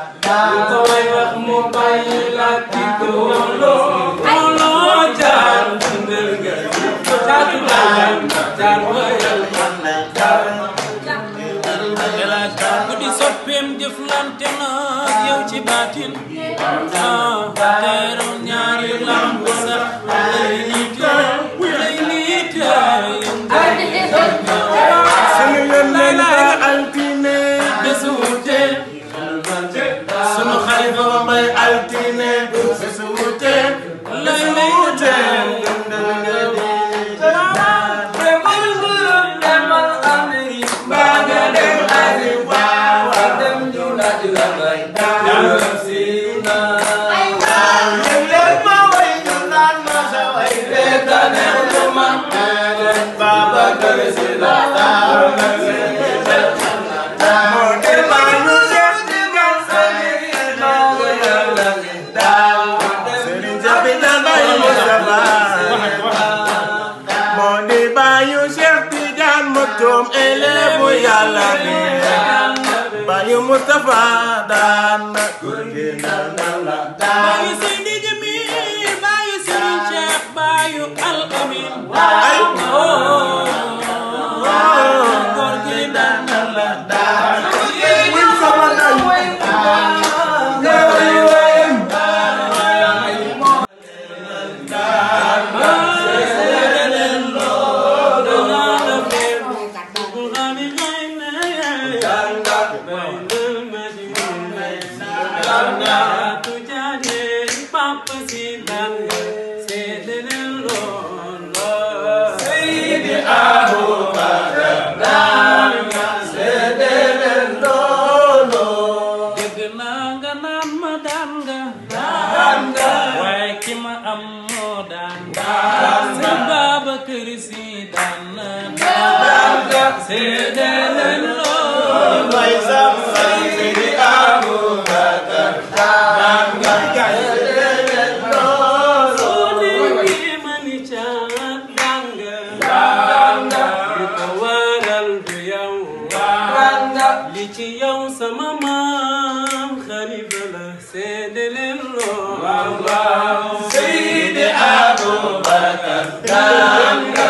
lu ko way wax mu bàyyi la ki ko wóoloo wóoloo jaar dundal nga caatu daan jaar wayal ku di soppeem jëflante na ak yow ci baatin ah teeram ñaari lamb sax lay niite lay niite sunu yónneen ba altine bésu wuute sunu xalifa ba mbay altine bésu wuute lay lay wuute Serigne Jabi na Baye Moustapha moo di baayu Cheikh Tidiane Maktoum élève bu Yàlla bi baayu Moustapha daan na góor gi naan na la baayu Seydi Jamil baayu Serigne Cheikh baayu Al Amin ay góor gi daan na la win sama day dégg naa nga naan ma daan nga daan nga waaye ki ma am moo daan daan nga Babacar Si daan na daan nga seede leen loolu may sam Seydi Aboubacar daan nga soo déggee ma ni caat daan nga daan nga li ko waral du yow daan nga li ci yow sama maam xalifa la seede leen loolu Seydi Aboubacar daan nga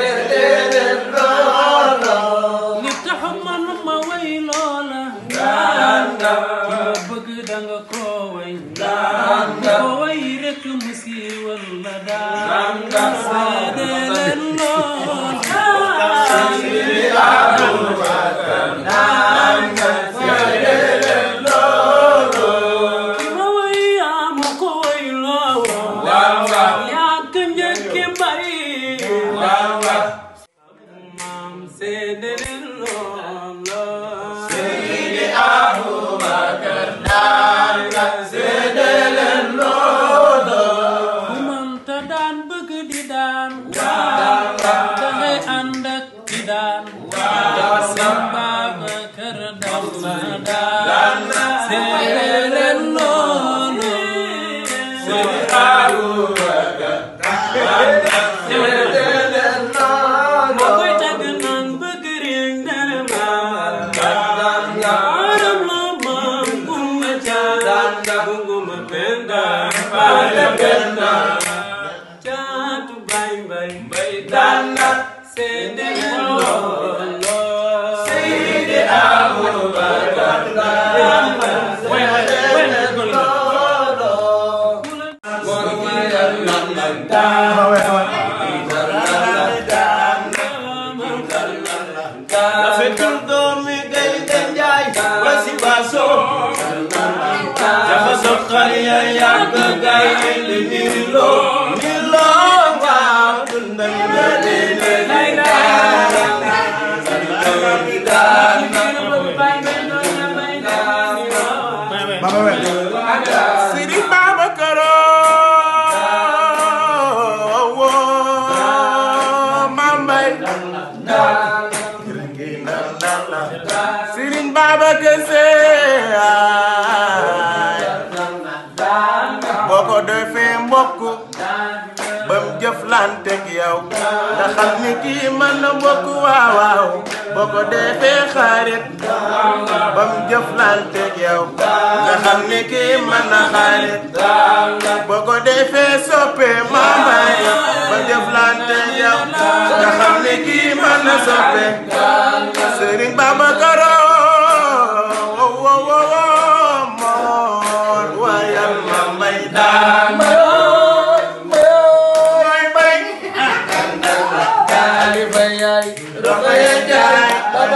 li tax man ma way loola daan nga ki nga bëgg danga ko way daan nga ko way rek mu siiwal la daan nga seede leen loola Seydi Aboubacar daan nga ki ma way yaa ma ko way loola yaa ka njëkke bay maam seede leen loola Seydi Aboubacar daan nga seede leen loolu ku mënta daan bëgg di daan dangay ànd ak di daan seen Babacar daan na daan seede leen loolu Seydi Aboubacar daan nga seede leen loolu moo koy tagg naan bëgg réew dara maam aram la maam gumba caa gunguma penda baale penda caatu bay bay bay daan na seede leen loolu Seydi Aboubacar daan nga seede leen loolu rafetul doomi gay den jaay wasi baso dafa sob xariya yàgg gay li nilo nilo waaw dundal nga dine lay Sëriñ Babacar woo Mambay Sëriñ Babacar Se boo ko defee mbokk bam jëflanteeg yow nga xam ni kii mën na mbokk waaw waaw boo ko defee xarit bam jëflanteeg yow nga xam ne kii mën na xarit boo ko defee soppe maamay ba jëflanteeg yow nga xam ne kii mën na soppe Sëriñ Babacar wo wo wo wo moor wayal ma may daan mooy bay Rokhaya Njaay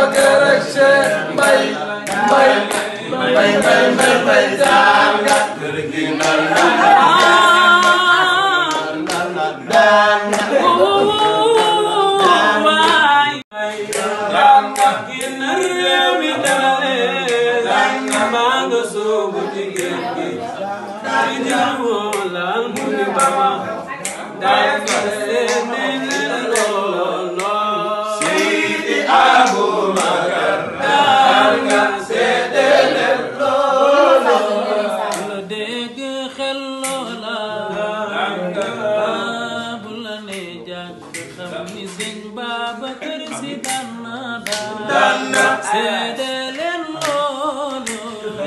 bay bay bay bay bay daan nga kër gi ndal na daan nga Sidi Abubakar dégg xel loola bu la ne jàng xam ni sëñ Babacar Si daan na daan seede leen loolu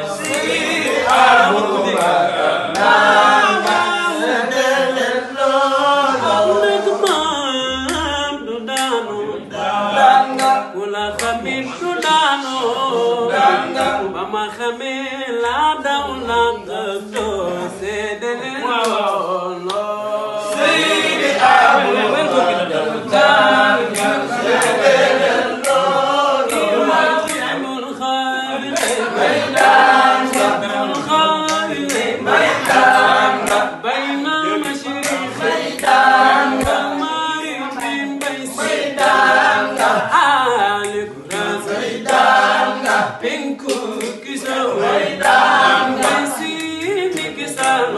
nekk maam du daanu ku la xamit du daanu ba ma xamee laa daw laa tëddoo seede leen loolu Seydi بين المشرقين والمغرب بين آل كرة بينكو كسر بيسيم كسر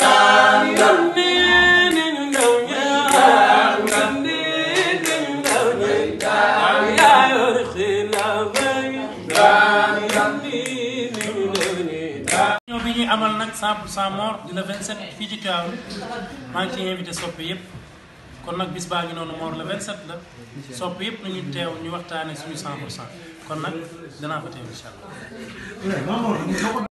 يونين الدنيا يونين الدنيا يا يرخي لبي يونين الدنيا ñoo bi ñuy amal nag 100 pour 100 mort di le 27 fii ci Tivaouane maa ngi ciy invité soppe yëpp kon nag bis baa ngi noonu mort le 27 la soppe yëpp nañu teew ñu waxtaane suñu 100 pour 100 kon nag danaa fa teew incha allah